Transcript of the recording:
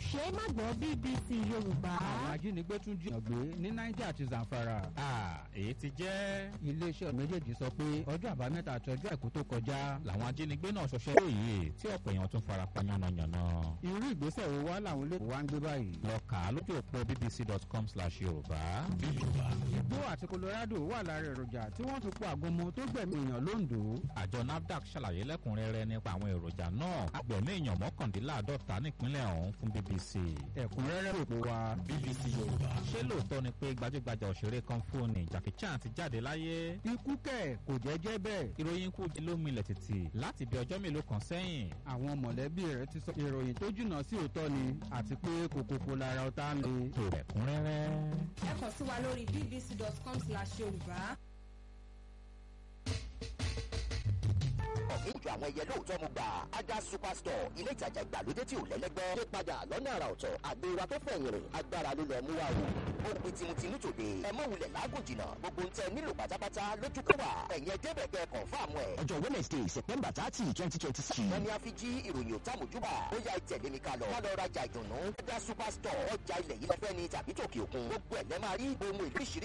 ṣe é má gbọ́ bbc yorùbá. àwọn ajínigbé tún jí ọ̀gbé ní niger àti zamfara. èyí ti jẹ́. iléeṣẹ́ méjèèjì sọ pé ọjọ́ àbámẹ́ta àti ọjọ́ àìkú tó kọjá. làwọn ajínigbé náà ṣọṣẹ́ lóye tí ọ̀pọ̀ èèyàn tún fara pa yánnayànna. irú ìgbésẹ̀ wo wá làwọn olóòtú wa ń gbé báyìí. lọ kà á lójú òpó bbc.com slash yorùbá. igbó àti colorado wà lára èròjà tí wọ́n fi po àgọ́mọ tó gbẹ̀mí èèyàn lóńdó. àjọ nafdac ṣàlàyé lẹ́kùnrẹ́rẹ́ nípa àwọn èròjà náà agbẹ̀mí èèyàn mọ́kàndínláàdọ́ta nípínlẹ̀ ọ̀hún fún bbc. ẹ̀kúnrẹ́rẹ́ òpó wa. bbc yorùbá. ṣé lóòótọ́ ni pé gbajúgbajà òṣèré kan fóònù jackie chan ti jáde láyé. ikú kẹ̀ kò jẹ́ jẹ́ bẹ́ẹ̀. ìròyìn ikú ló milẹ̀ títì láti bí ọjọ́ mélòó kan sẹ́yìn. àwọn mọ̀lẹ́bí rẹ̀ ti sọ ìròyìn tó jìnnà sí òótọ́ ni àti pé kòkòkò lára ọ̀tá ń le. tó ẹ̀kúnrẹ́rẹ́. ẹ kàn sí wa lórí bbc.com slash yorùbá. ọ̀gbìn ju àwọn ẹyẹ lóòótọ́ mo gbà ada superstore ilé ìtajà ìgbàlódé tí ò lẹ́lẹ́gbẹ́ dé padà lọ́nà àrà ọ̀tọ̀ àgbéra tó fẹ̀yìn rìn agbára ló lọ mú wa o ó pe tìmùtìmù tòde ẹ mọ̀ wulẹ̀ lágùn jìnnà gbogbo ntẹ nílò pátápátá lójú kẹwà ẹ̀yẹ débẹ̀gẹ́ kọ̀ǹfàmù ẹ̀. ọjọ́ wednesday september thirty twenty twenty six. wọ́n ní a fi jí ìròyìn òtàmójúbà ó yá ìtẹ̀lé mi ká lọ. ká lọ rajà ìdùnnú ada superstore ọjà ilẹ̀ yìí lẹ́fẹ́ ni tàbí tòkè òkun gbogbo ẹ̀ lẹ́ máa rí ohun ìlú ìṣirí